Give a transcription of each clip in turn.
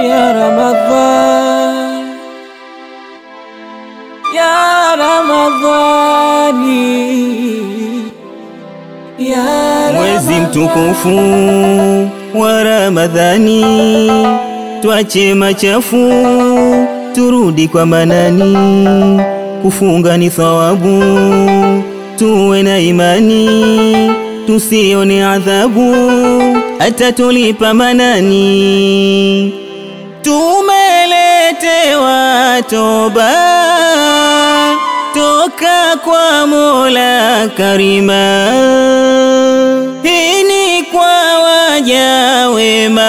ya Ramadhan, ya Ramadhani, ya Mwezi mtukufu wa Ramadhani, twache machafu turudi kwa Manani. Kufunga ni thawabu, tuwe na imani, tusione adhabu, atatulipa Manani. Tumeletewa toba toka kwa Mola Karima, hii ni kwa waja wema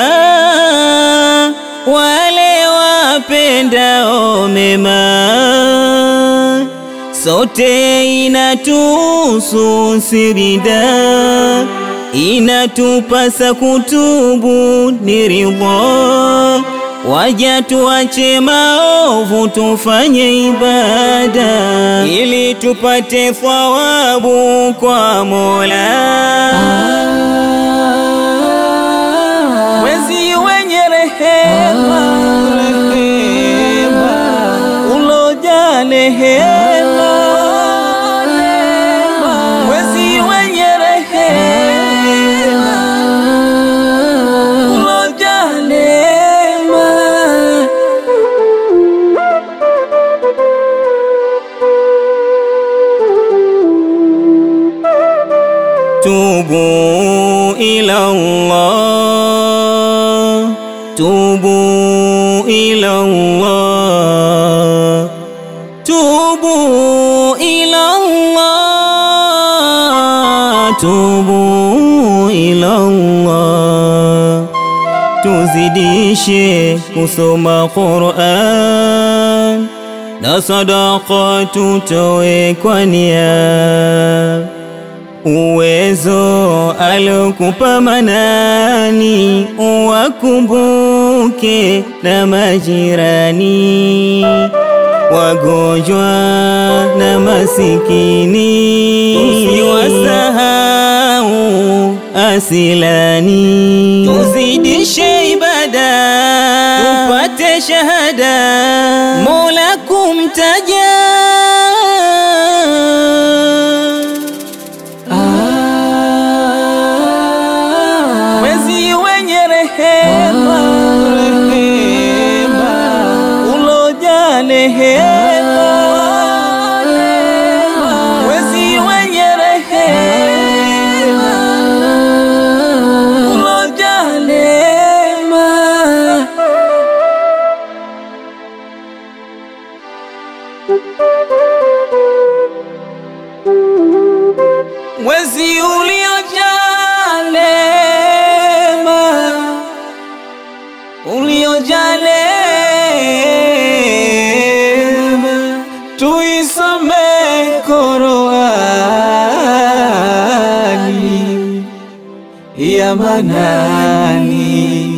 wale wapendao mema, sote inatuhusu sirida, inatupasa kutubu ni ridha Waja tuache maovu tufanye ibada ili tupate thawabu kwa Mola. Mwezi wenye rehema, rehema, ulojaa rehema, mwezi wenye rehema, ulojaa neema. Tubu ila Allah, tubu ila Allah, tubu ila Allah, tubu ila Allah. Tuzidishe kusoma Qur'an na sadaka tutoe kwa nia uwezo alokupa Manani, uwakumbuke na majirani, wagonjwa na masikini, usiwasahau asilani. Tuzidishe ibada tupate shahada, Mola kumtaja Mwezi wenye rehema, rehema, ulojaa rehema, mwezi wenye rehema, ulojaa neema. Mwezi uliojaa neema, uliojaa neema, tuisome Qur'ani ya Manani.